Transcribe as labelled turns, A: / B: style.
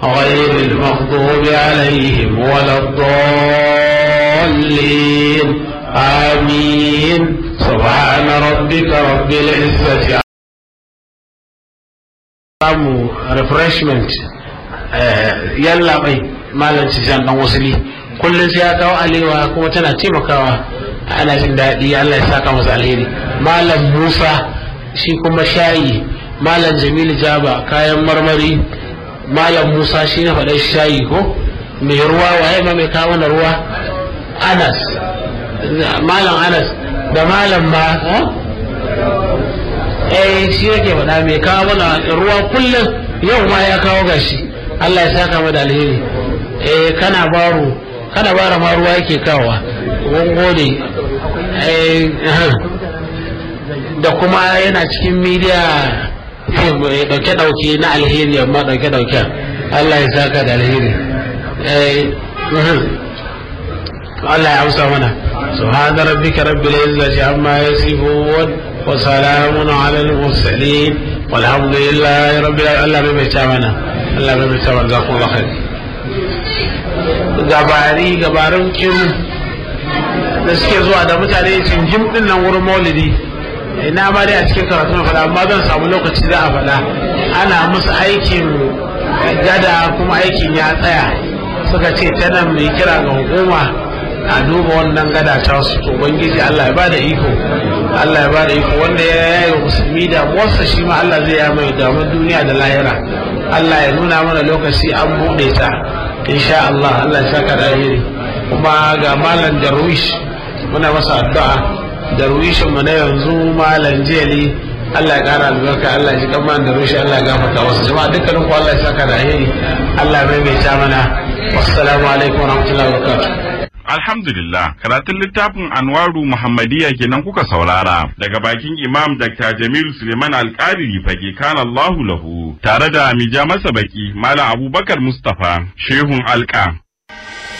A: غير المغضوب عليهم ولا الضالين آمين سبحان ربك رب العزة samu refreshment yalla bai malam Tijan dan wasili kullum sai ya kawo alewa kuma tana taimakawa ana jin daɗi Allah ya saka masa alheri malam Musa shi kuma shayi malam Jamilu Jaba kayan marmari malam Musa shi na faɗa shayi ko mai ruwa waye ma mai kawo na ruwa Anas malam Anas da malam ma eh shi yake faɗa mai kawo mana ruwa kullum yau ma ya kawo gashi Allah ya saka mu da alheri eh kana baro kana bara ma ruwa yake kawowa mun gode eh da kuma yana cikin media dauke dauke na alheri amma dauke dauke Allah ya saka da alheri eh Allah ya amsa mana subhana rabbika rabbil izzati amma yasifun وسلام على المرسلين والحمد لله رب العالمين الله bai ta mana Allah bai ta mana zakon lakhir gabari gabarin kin da suke zuwa da mutane jim din nan wurin maulidi ina ma dai a cikin karatu na faɗa amma zan samu lokaci za a faɗa ana musu aikin gada kuma aikin ya tsaya suka ce ta nan mai kira ga hukuma a duba wannan gada ta su ubangiji Allah ya bada iko Allah ya bada iko wanda ya yi musulmi da wasa shi ma Allah zai ya mai damar duniya da lahira Allah ya nuna mana lokaci an bude ta insha Allah Allah ya saka da alheri kuma ga malam darwish muna masa addu'a darwishin mu na yanzu malam jeli Allah ya kara albarka Allah ya ji kan malam darwish Allah ya gafarta wasu jama'a dukkanin ku Allah ya saka da alheri Allah ya maimaita mana wassalamu alaikum warahmatullahi wabarakatuh
B: Alhamdulillah, karatun littafin Anwaru Muhammadiyya kenan kuka saurara daga bakin Imam Dr. Jamil Suleiman Alƙariri fage kan Allahu lahu tare da mija masa baki Malam Abubakar Mustapha Shehun Alƙa.